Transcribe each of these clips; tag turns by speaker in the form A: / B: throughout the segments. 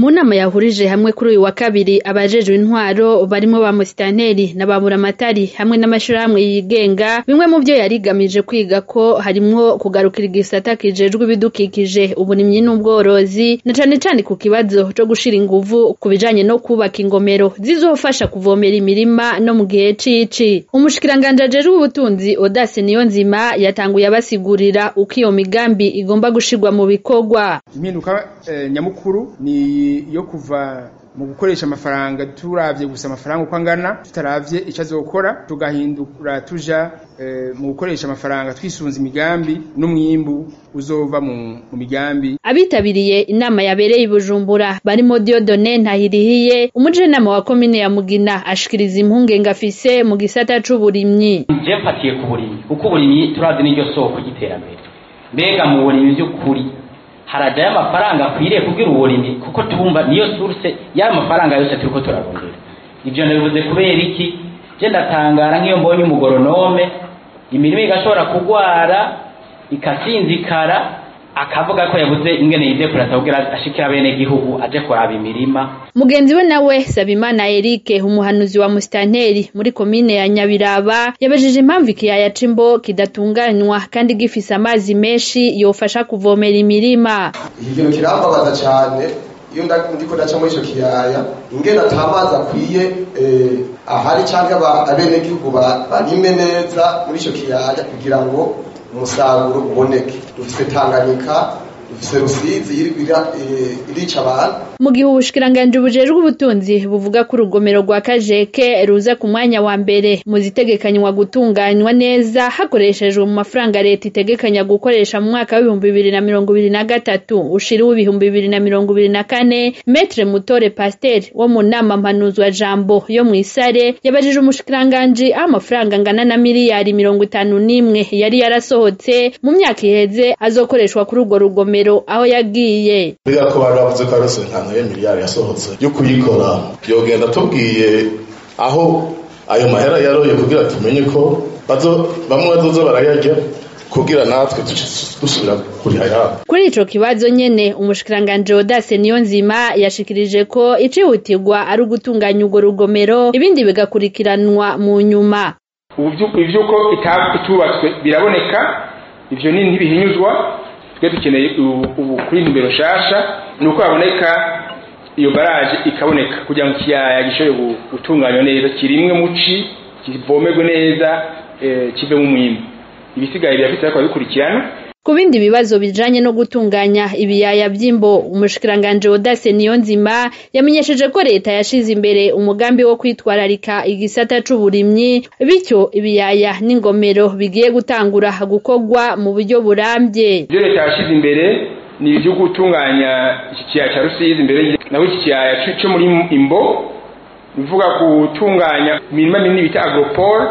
A: mu nama yahurije hamwe kuri uyu wa kabiri abajejwe intwaro barimo ba musitanteri na ba buramatari hamwe n'amashirahamwe yigenga bimwe mu vyo yarigamije kwiga ko harimwo kugarukira igisata kijejwe ibidukikije uburimyi n'ubworozi na cane cane ku kibazo co gushira inguvu ku bijanye no kubaka ingomero zizofasha kuvomera imirima no mu gihe cici umushikiranganje ajejwe ubutunzi Odase Niyonzima yatanguye abasigurira uko iyo migambi igomba gushirwa mu bikorwa
B: impinduka eh, nyamukuru ni yo kuva mu gukoresha amafaranga turavye gusa amafaranga uko angana tutaravye ico azokora tugahindura tuja e, mu gukoresha amafaranga twisunza imigambi n'umwimbu uzova mu, mu migambi
A: abitabiriye inama yabereye i Bujumbura barimo Diodone Ntahirihiye umujenama wa komine ya Mugina ashikiriza impungenge afise mu gisata c'uburimyi
C: je mfatiye ku burimyi kuko uburimyi turazi n'iryo soko ry'iterambere mbega mu burimyi vy'ukuri harajayo amafaranga akwiriye kugira uburimyi kuko tumva niyo source y'ayo mafaranga yose turiko turarondera ivyo ndabivuze kubera iki je ndatangara nk'iyo mbonye umugoronome imirimo igashobora kugwara ikasinzikara akavuga ko yabuze ingene yize kurata kugira ashikira bene gihugu aje kuraba imirima
A: mugenzi we nawe Sabimana Eric umuhanuzi wa mustanteri muri komine ya Nyabiraba yabajije impamvu ikiyaya c'imbo kidatunganywa kandi gifise amazi menshi yofasha kuvomera imirima
D: iki kintu kirambabaza cyane iyo ndiko ndaca muri ico kiyaya ingene ata amazi akwiye eh, ahari canke abenegihugu barime neza muri ico kiyaya kugira ngo umusaruro uboneke dufise tanganyika dufise rusizi irica abantu
A: mu gihe ubushikiranganje bujejwe ubutunzi buvuga ko urugomero rwa kajeke ruza ku mwanya wa mbere mu zitegekanywa gutunganywa neza hakoreshejwe mu mafaranga leta itegekanya gukoresha mu mwaka w'ibihumbi bibiri na mirongo ibiri na gatatu ushiriwe ibihumbi bibiri na mirongo ibiri na kane metre mutore pasiteri wo mu nama mpanuzwa jambo yo mu isare yabajije umushikiranganji aho amafaranga angana na miliyari mirongo itanu n'imwe yari yarasohotse mu myaka iheze azokoreshwa kuri urwo rugomero aho yagiye
E: buriya ko bari bavuze ko arose nka nayo miliyari yasohotse yo kuyikora yogenda tubwiye aho ayo mahera yaroye kugira tumenye ko bamwe bazoza barayarya kugira natwe dusubira kuri hayabo
A: kuri ico kibazo nyene umushikiranganje Odase Niyonzima yashikirije ko icihutirwa ari ugutunganya urwo rugomero ibindi bigakurikiranwa mu nyuma
B: ivyuko itubatswe biraboneka ivyo ni ntibihinyuzwa twe dukeneye ubu kuri nimero nshasha ni uko haboneka iyo baraje ikaboneka kugira ngo ikiyaya gishobore gutunganywa neza kirimwe muci kivomerwe neza kivemo umwimbu ibisigaye birafite ariko bikurikirana
A: ku bindi bibazo bijanye no gutunganya ibiyaya vy'imbo umushikiranganje Odase Niyonzima yamenyesheje ko leta yashize imbere umugambi wo kwitwararika igisata c'uburimyi bityo ibiyaya n'ingomero bigiye gutangura gukorwa mu buryo burambye
B: ivyo leta yashize imbere ni ivyo gutunganya iki kiyaya ca Rusizi imbere naho iki kiyaya co muri imbo bivuga gutunganya imirima minini bita agropole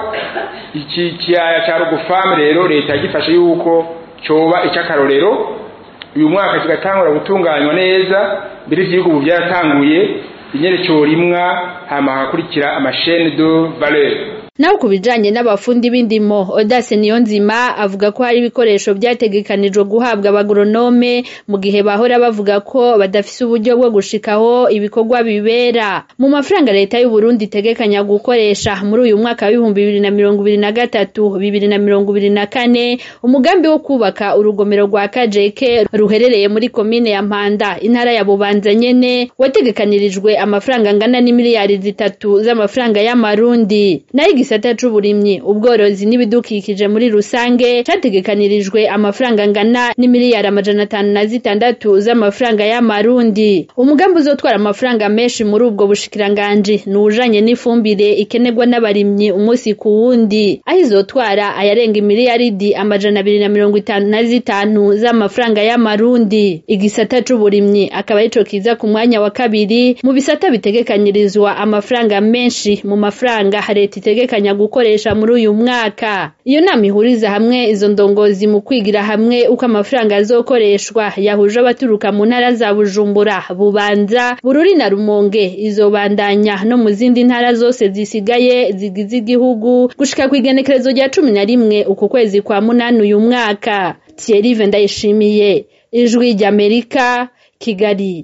B: iki kiyaya ca Rugufam rero leta yagifashe yuko coba ic'akarorero uyu mwaka kigatangura gutunganywa neza mbere ivy'ibihugu ubu vyaratanguye inyene corimwa hama hagakurikira amashene de valeur
A: naho ku bijanye n'abafundi b'indimo Odase Niyonzima avuga ko hari ibikoresho vyategekanijwe guhabwa abagoronome mu gihe bahora bavuga ko badafise uburyo bwo gushikaho ibikorwa bibera mu mafaranga leta y'u Burundi itegekanya gukoresha muri uyu mwaka w'ibihumbi bibiri na mirongo ibiri na gatatu bibiri na mirongo ibiri na kane umugambi wo kubaka urugomero rwa Kajeke ruherereye muri komine ya Mpanda intara ya Bubanza nyene wategekanirijwe amafaranga angana n'imiliyari zitatu z'amafaranga y'amarundi nayo igisata c'uburimyi ubworozi n'ibidukikije muri rusange categekanirijwe amafaranga angana n'imiliyari amajana atanu na zitandatu z'amafaranga y'amarundi umugambi uzotwara amafaranga menshi muri ubwo bushikiranganji ni ujanye n'ifumbire ikenerwa n'abarimyi umunsi ku wundi aho izotwara ayarenga imiliyaridi amajana abiri na mirongo itanu na zitanu z'amafaranga y'amarundi igisata c'uburimyi akaba arico kiza ku mwanya wa kabiri mu bisata bitegekanyirizwa amafaranga menshi mu mafaranga leta itegekanya gukoresha muri uyu mwaka iyo nama ihuriza hamwe izo ndongozi mu kwigira hamwe uko amafaranga azokoreshwa yahuje abaturuka mu ntara za Bujumbura Bubanza Bururi na Rumonge izobandanya no mu zindi ntara zose zisigaye zigize igihugu gushika ku igenekerezo rya cumi na rimwe uku kwezi kwa munani uyu mwaka Thierry Vendayishimiye ijwi ry'Amerika Kigali